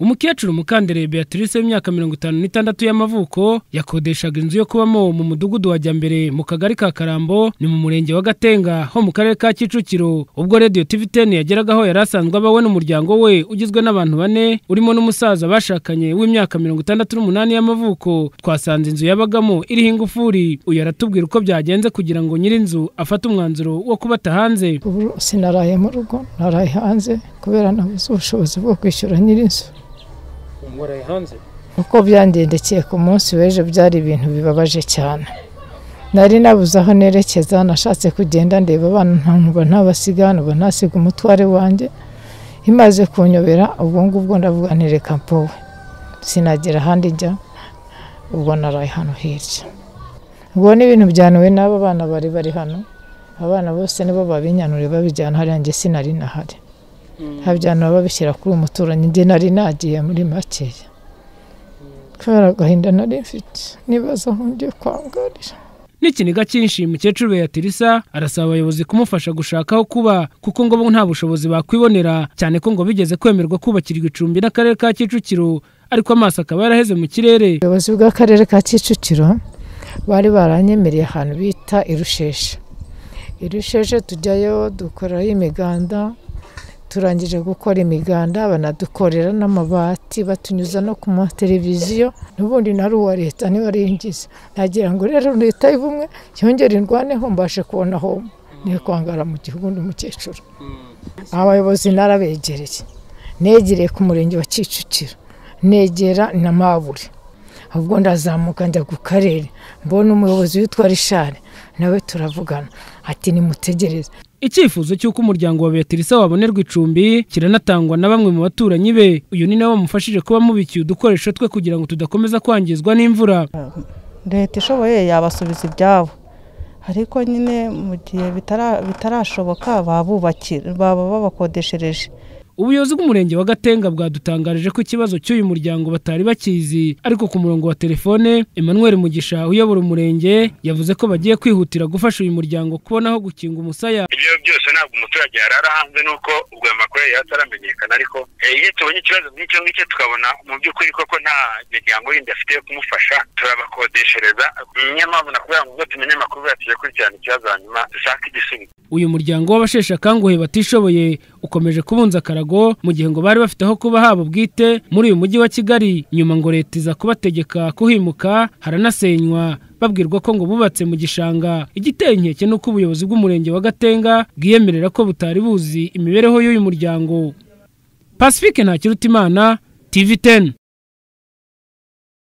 umukecuru Mukandere Beatrice w'imyaka mirongo itanu n'itandatu y'amavuko yakodeshaga inzu yo kubamo mu mudugudu wa Jyambere mu kagari ka Karambo ni mu murenge wa Gatenga ho mu karere ka Kicukiro ubwo Radio TVTN yageragaho yari asanzwe abawe n'umuryango we ugizwe n'abantu bane urimo n'umusaza bashakanye w'imyaka mirongo itandatu n'umunani y'amavuko twasanze inzu yabagamo iriho ingufuri uyu aratubwira uko byagenze kugira ngo nyir'inzu afate umwanzuro wo kubata hanze ubu sinaraye mu rugo naraye hanze kubera nabuze ubushobozi bwo kwishyura nyir'inzu waraye hanze uko byangendekeye ku munsi w'ejo byari ibintu bibabaje cyane nari nabuze aho nerekeza nashatse kugenda ndeba abana ntabwo ntabasiga ntabwo ntasiga umutware wanjye imaze kunyobera ubwo ngubwo ndavuga ntereka mpowe sinagera ahandi njya ubwo naraye hano hirya ubwo ni ibintu byanuwe n'aba bana bari bari hano abana bose nibo babinyanuriye babijyana hariya njye sinari nahari habyanura babishyira kuri umuturanyi njye nari nagiye muri makeya kubera agahinda nari mfite nibaza aho ngiye kwangarira n'ikiniga cyinshi umukecuru Beatrice arasaba abayobozi kumufasha gushaka aho kuba kuko ngo bo nta bushobozi bakwibonera cyane ko ngo bigeze kwemerwa kubakirwa icumbi n'akarere ka Kicukiro ariko amaso akaba yaraheze mu kirere ubuyobozi bw'akarere ka kicukiro bari baranyemereye ahantu bita irusheshe irusheshe tujyayo dukorayo imiganda turangije gukora imiganda banadukorera n'amabati batunyuza no ku mateleviziyo n'ubundi na uwa leta niba ari ingizi nagira ngo rero leta y'ubumwe yongere indwaneho mbashe kubona aho niyo kwangara mu gihugu n'umukecuru abayobozi narabegereye negereye ku murenge wa kicukiro negera na mabure ahubwo ndazamuka njya ku karere mbona umuyobozi witwa rishari nawe turavugana ati nimutegereze icyifuzo cy'uko umuryango wa Beatrice wabonerwa icumbi kiranatangwa na bamwe mu baturanyi be uyu ni nawe wamufashije kuba mubikiye udukoresho twe kugira ngo tudakomeza kwangizwa n'imvura leta ishoboye yabasubiza ibyabo ariko nyine mu gihe bitarashoboka babubakira baba babakodeshereje ubuyobozi bw'umurenge wa gatenga bwadutangarije ko ikibazo cy'uyu muryango batari bakizi ariko ku murongo wa telefone emmanuel mugisha uyobora umurenge yavuze ko bagiye kwihutira gufasha uyu muryango kubona aho gukinga umusaya ibyo byose ntabwo umuturage yarara hanze nuko ubwo ayo makuru yari ataramenyekana ariko iyo tubonye ikibazo nk'icyo ngicyo tukabona mu by'ukuri koko nta miryango yindi afite yo kumufasha turabakodeshereza niyo mpamvu nakubwira ngo ubwo tumenye amakuru tujye kurikirana ikibazo hanyuma dushake igisubizo uyu muryango w'abasheshe akanguhe batishoboye ukomeje kubunza akarago mu gihe ngo bari bafite aho kuba habo bwite muri uyu mujyi wa kigali nyuma ngo leta iza kubategeka kuhimuka haranasenywa babwirwa ko ngo bubatse mu gishanga igiteye inkeke ni uko ubuyobozi bw'umurenge wa gatenga bwiyemerera ko butari buzi imibereho y'uyu muryango pacifique ntakirutimana tv teni